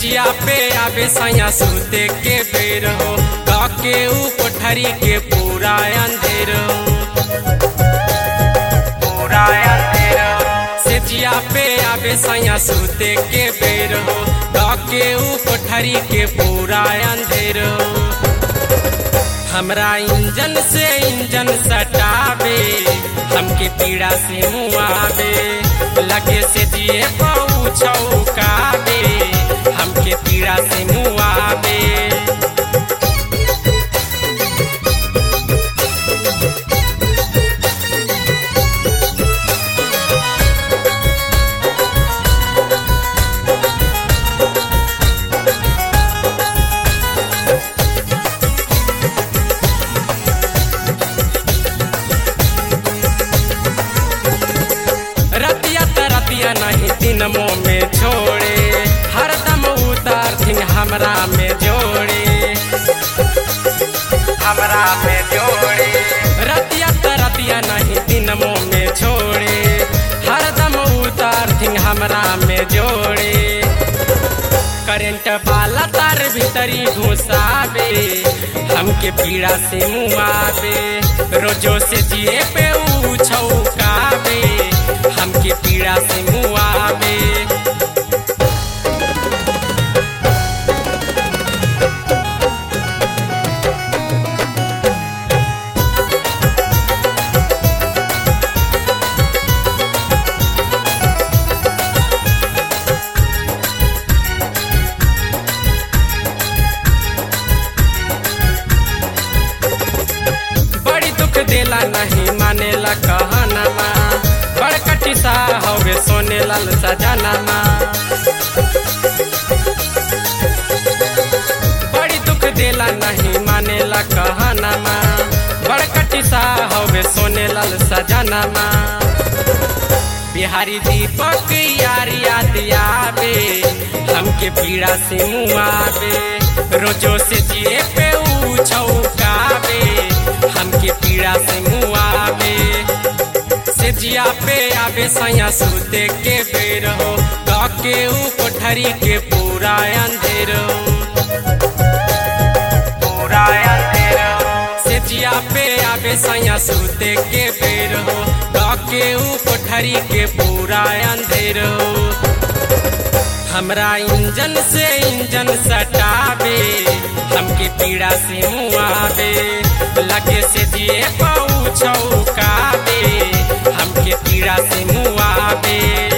सेजिया पे आवे सैया सूते के बेर हो के ऊ कोठरी के पूरा अंधेर हो पूरा अंधेर सेजिया पे आवे सैया सूते के बेर हो के ऊ कोठरी के पूरा अंधेर हो हमरा इंजन से इंजन सटावे हमके पीड़ा से मुआवे लगे से जिए पऊ छौकावे हमके पीड़ा से मुआवे रतिया त रतिया नहीं दिन में छोड़े हरदम उतार थिन हमरा में जोड़े हमरा में जोड़े रतिया त रतिया नहीं दिन में छोड़े हरदम उतार थिन हमरा में जोड़े करंट वाला तार भीतरी घुसावे हमके पीड़ा से मुआवे रोजो से जिए पे ऊ छौकावे हमके पीड़ा से मुआवे बड़ी दुख देला नहीं मानेला कहनमा बड़ कटिसा हवे सोने लाल सजनमा बड़ी दुख देला नहीं मानेला कहनमा बड़ कटिसा हवे सोने लाल सजनमा बिहारी दीपक यार याद आवे हमके पीड़ा से मुआवे रोजो से जिए पे ऊ छौकावे हमके पीड़ा से मुआवे से जिया पे आवे सैया सूते के बेर हो के ऊ कोठरी के पूरा अंधेर हो पूरा अंधेर से जिया पे आवे सैया सूते के बेर हो के ऊ कोठरी के पूरा अंधेर हो हमरा इंजन से इंजन सटावे हमके पीड़ा से मुआवे लगे से जिए पऊ छौकावे हमके पीड़ा से मुआवे